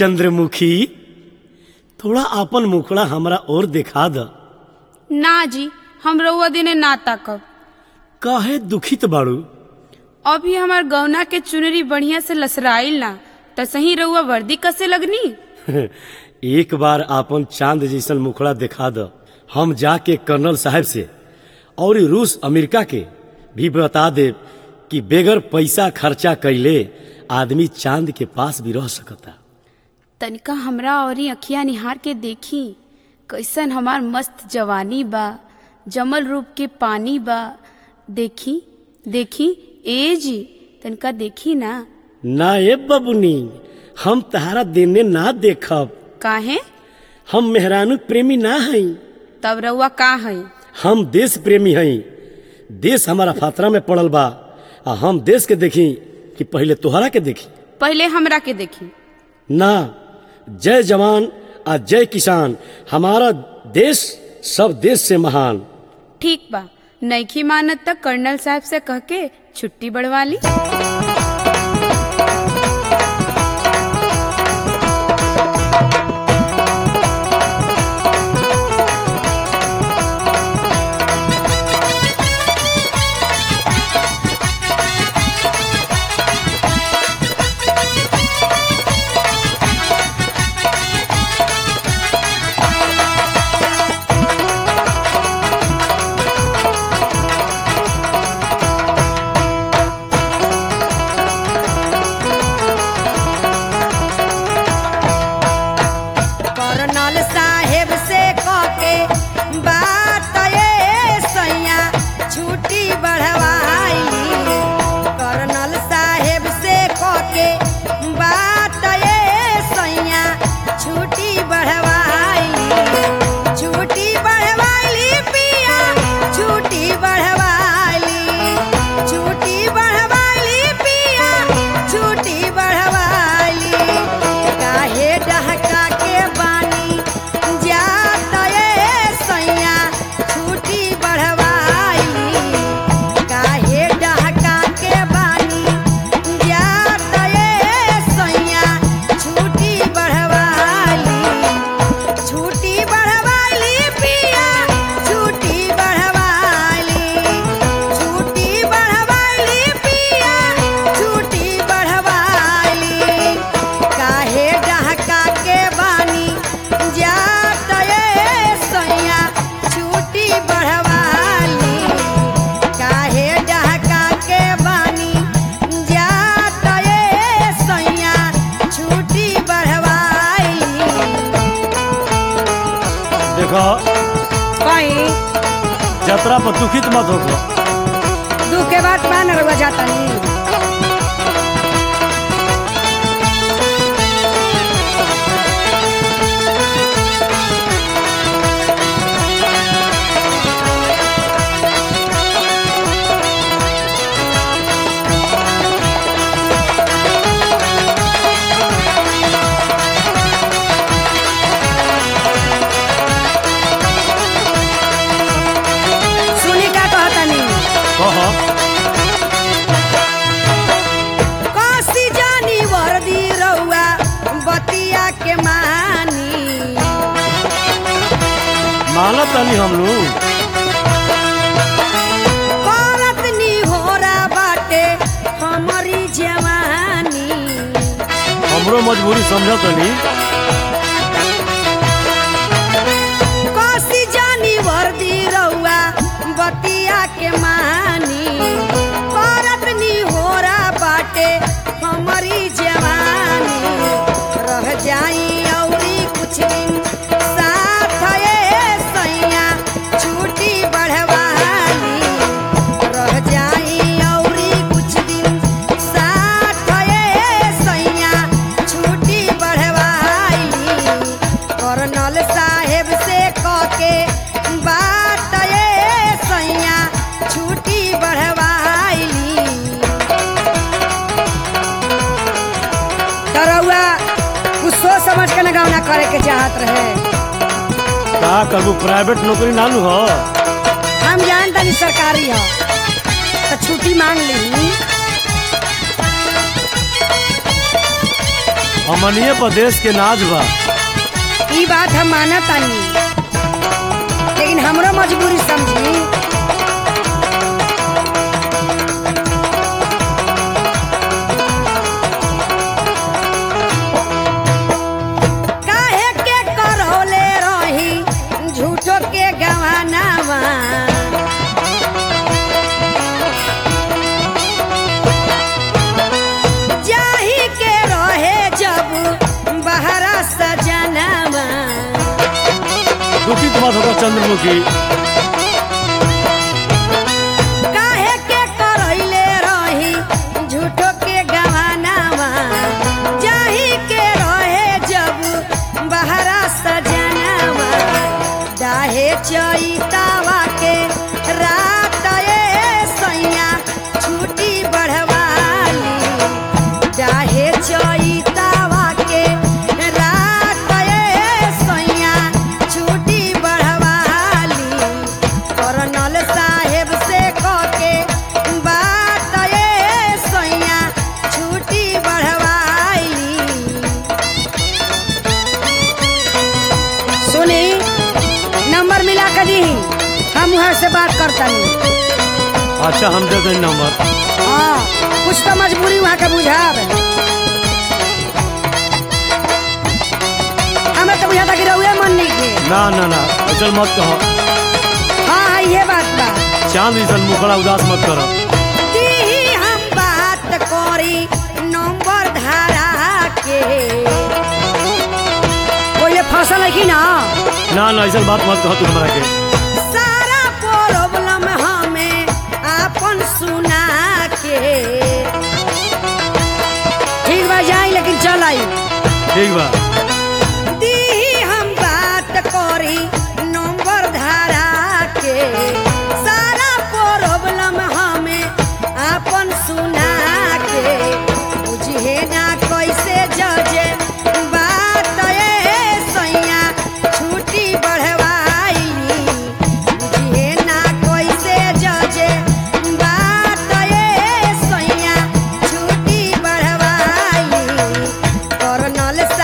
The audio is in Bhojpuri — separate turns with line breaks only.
चंद्रमुखी थोड़ा आपन मुखड़ा हमरा और दिखा द
ना जी हम रउआ दिने ना ताकब
काहे दुखित बाड़ू
अभी हमार गौना के चुनरी बढ़िया से लसराइल ना त सही रउआ वर्दी कसे लगनी
एक बार आपन चांद जैसन मुखड़ा दिखा द हम जाके कर्नल साहब से और ई रूस अमेरिका के भी बता दे कि बेगर पैसा खर्चा कैले आदमी चांद के पास भी रह सकता
तनिका हमरा औरी अखिया निहार के देखी कैसन हमार मस्त जवानी बा जमल रूप के पानी बा देखी देखी ए जी तनिका देखी ना
ना ए बबुनी हम तहारा देने ना देखब
काहे
हम मेहरानू प्रेमी ना हई
तब रउआ का है
हम देश प्रेमी हई देश हमारा फातरा में पड़ल बा आ हम देश के देखी कि पहले तोहरा के देखी
पहले हमरा के देखी
ना जय जवान आ जय किसान हमारा देश सब देश से महान
ठीक बा नईखी मानत तक कर्नल साहब से कह के छुट्टी बढ़वा ली
कर्नल साहेब से कहके बात ये सैया छुट्टी बढ़वाई कर्नल साहेब से कहके बात ये सैया छुट्टी बढ़वाई छुट्टी बढ़वाई पिया छुट्टी बढ़वाई छुट्टी बढ़वाई पिया छुट्टी बढ़वाई काहे डहका के बानी जात ये सैया छुट्टी बढ़वाई काहे डहका के बानी जात ये सैया छुट्टी बढ़वाई छुट्टी बढ़वाली पिया छुट्टी बढ़वाली छुट्टी बढ़वाली पिया छुट्टी बढ़वाली काहे डहका के बानी जात ये सैया छुट्टी बढ़वाली काहे डहका के बानी जात ये सैया छुट्टी बढ़वाली
देखो
कहीं
यात्रा पर दुखित मत हो
दुख के बाद मान रहुआ जाता नहीं सुनी का कहता नहीं
कह
काशी जानी वर्दी रहुआ बतिया के मानी
मानत तनी हम लोग
करत नी होरा बाटे हमारी जवानी
हमरो मजबूरी समझ तनी
काशी जानी वर्दी रहुआ बतिया के मानी करत नी होरा बाटे हमारी जवानी रह जाई औरी कुछ दिन साथ ये सैया छुट्टी बढ़वाली रह जाई औरी कुछ दिन साथ ये सैया छुट्टी बढ़वाली कर्नल साहेब से कहके बात ये सैया छुट्टी बढ़वाली तरौआ कुछ सोच समझ के न गौना करे के चाहत रहे
का करबू प्राइवेट नौकरी नालू हो
हम जान तनी सरकारी हो तो छुट्टी मांग ली
हमनिए प्रदेश के नाज बा
ई बात हम मानत तानी लेकिन हमरो मजबूरी समझी काहे के करौले रही झूठो के गवानावा जाही के रहे जब बहरा सजनावा
दुखित मत होगा चंद्रमुखी
काहे के करैले रही झूठो के गवानावा जाही के रहे जब बहरा सजनावा दाहे चैतावा के रात ए सैया छुट्टी बढ़वाली चाहे चैतावा के रात ए सैया छुट्टी बढ़वाली करनल साहेब से कके बात ए सैया छुट्टी बढ़वाली सुनी नंबर मिला कर दी हम वहाँ से बात करतनी
अच्छा हम दे दें नंबर
हाँ कुछ तो मजबूरी वहाँ के बुझाब हमें तो बुझाता कि रहुए मन नहीं के
ना ना ना अचल मत कहो
हाँ हाँ ये बात बा
चांद जैसन मुखड़ा उदास मत करो
दीही हम बात करी नंबर धारा के कोई ये फसल है कि ना
ना ना ऐसा बात मत कहो तू हमरा के
सारा प्रॉब्लम हमें आपन सुना के ठीक बा जाई लेकिन चल आई
ठीक बा
दीही हम बात करी नंबर धारा के सारा प्रॉब्लम हमें आपन सुना के बुझे ना कैसे जजे बात ए सैया छुट्टी बढ़वाई बुझे ना कैसे जजे बात ए सैया छुट्टी बढ़वाई करनल